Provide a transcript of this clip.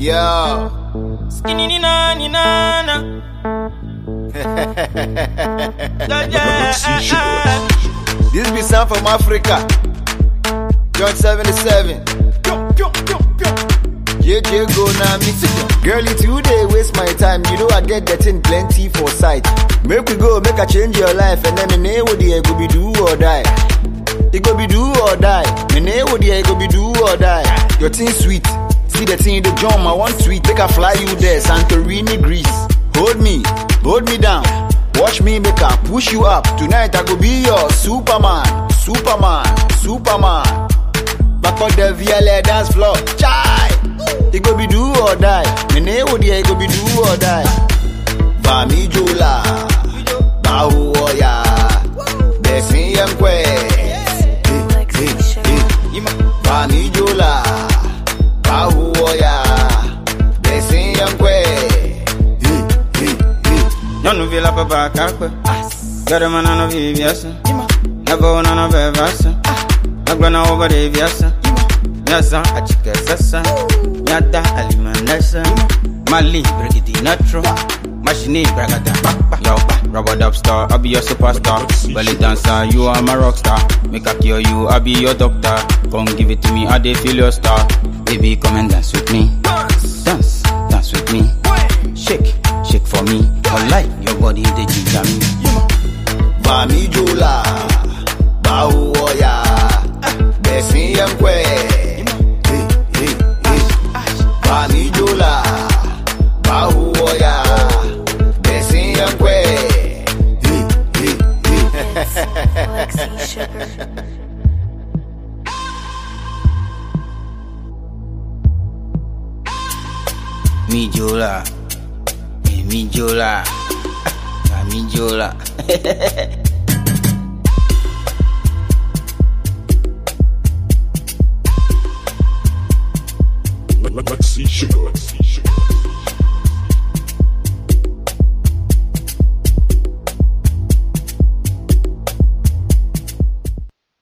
Yo. Skinny ni na ni na na. Yeah, yeah. This be sound from Africa. John 77. JJ go now me. Girl, you today waste my time. You know I get that thing plenty for sight. Make we go, make I change your life. And then me name what the go be do or die. It go be do or die. Me name what the go be do or die. Your thing sweet. See the thing in the drum, I want sweet. Make I fly you there, Santorini, Greece. Hold me, hold me down. Watch me make I push you up. Tonight I go be your Superman, Superman, Superman. Back on the VLA dance floor. Chai! It go be do or die. Me name what it go be do or die. Vami Jola. Bahu Oya. Desi Mkwe. Vami Jola. Bahu Oya. Desi Mkwe. Nonu vila papa kakwe. Gada mana no vivyasa. Nago na no bevasa. Nagwa na over de vyasa. Nyasa achike sasa. Nyata alimanasa. Mali brigidi natro. Machine bragada. Yo, rubber dub star, I be your superstar. Belly dancer, you are my rock star. Make a cure you, I be your doctor. Come give it to me, I dey feel your star. Baby, come and dance with me. Dance, dance with me. Shake, shake for me. I like your body, they ginger me. Vami Jola. Bahu Oya. Desi Mkwe. Vami Jola. Bahu Oya. Desi Mkwe. Lexi Sugar. Mi Jola. Eh, Mi Jola. Ah, Mi Jola.